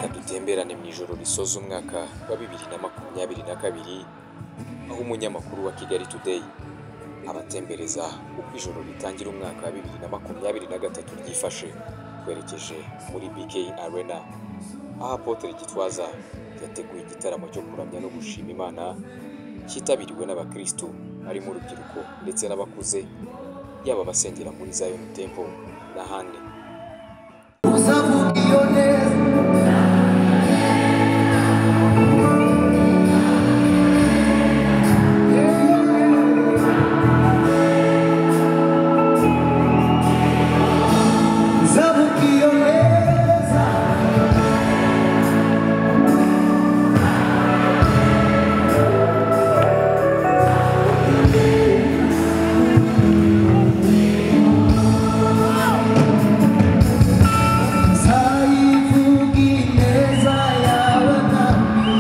cyane mu ijoro risoza umwaka wa bibiri na makumyabiri na kabiri aho umunyamakuru wa Kigali Today abatembereza uko ijoro ritangira umwaka wa bibiri na makumyabiri na gatatu ryifashe twerekeje muri BK Arena aho Apotre Gitwaza yateguye igitaramo cyo kuramya no gushima Imana cyitabiriwe n'abakristo barimo urubyiruko ndetse n'abakuze yaba abasengera muri Zion Temple n'ahandi uzavuga iyo neza uzavuga iyo neza uzayivuga ineza yawe ntabwo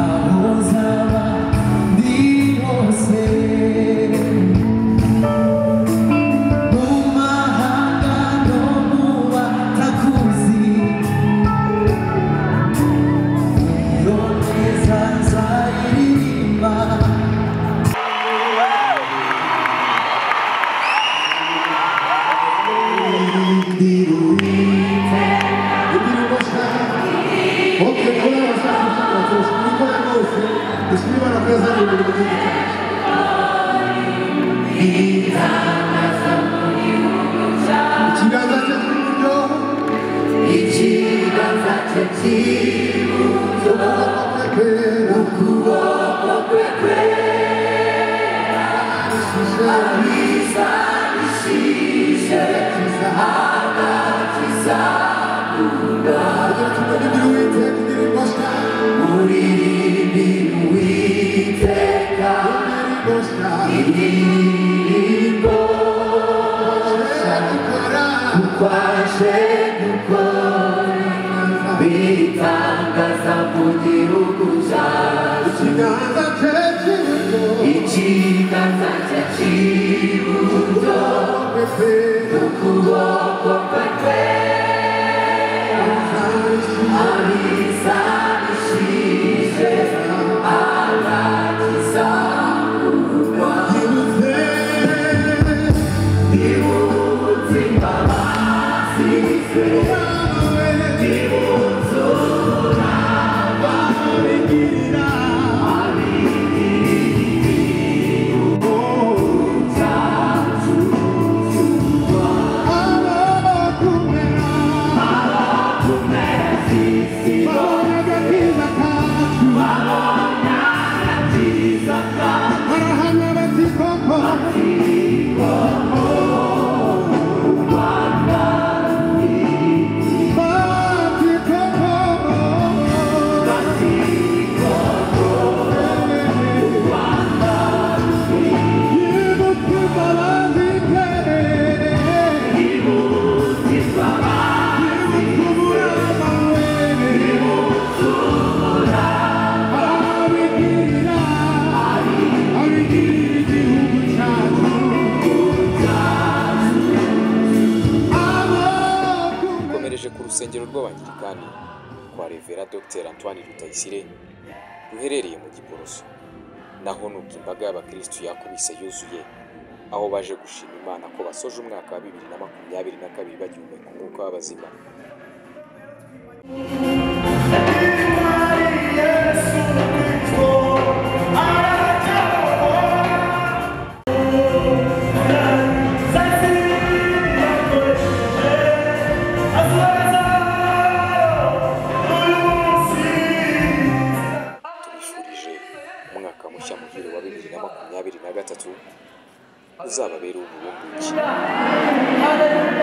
aho zaba ndi hose Mumahanga no mubatakuzi Iyo neza nzayiririmba Oltre con la sua forza, con la che scriva la casa del mondo. Ikiganza cye cy'iburyo ikiganza cye cy'iburyo kwera ukuboko kwe kwera arisanishije agakiza kugira ngo uwite kugira imbosha muri ribini witeka imbosha indirimbo imbosha dukora kwaje gukora bitangaza mu gihugu cyacu ikiganza cye cy'iburyo ikiganza cye cy'iburyo kwera ukuboko kwe kwera arisanishije agakiza yibutse bibutse imbabazi ze yawe abigirira abakumera babona agakiza kacu barahamya bati koko bati koko yibutse imbabazi ze yibutse umurava we arabigirira abigirira igihugu cyacu abakumera dukomereje ku rusengero rw'abangirikani kwa revera dr antoine rutayisire ruherereye mu giporoso naho nuko imbaga y'abakirisitu yakubise yuzuye aho baje gushima imana ko basoje umwaka wa bibiri na makumyabiri na kabiri bagihumeka umwuka w'abazima tubifurije umwaka mushya muhire wa bibiri na makumyabiri na gatatu uzababere uburumbukiro Hallelujah.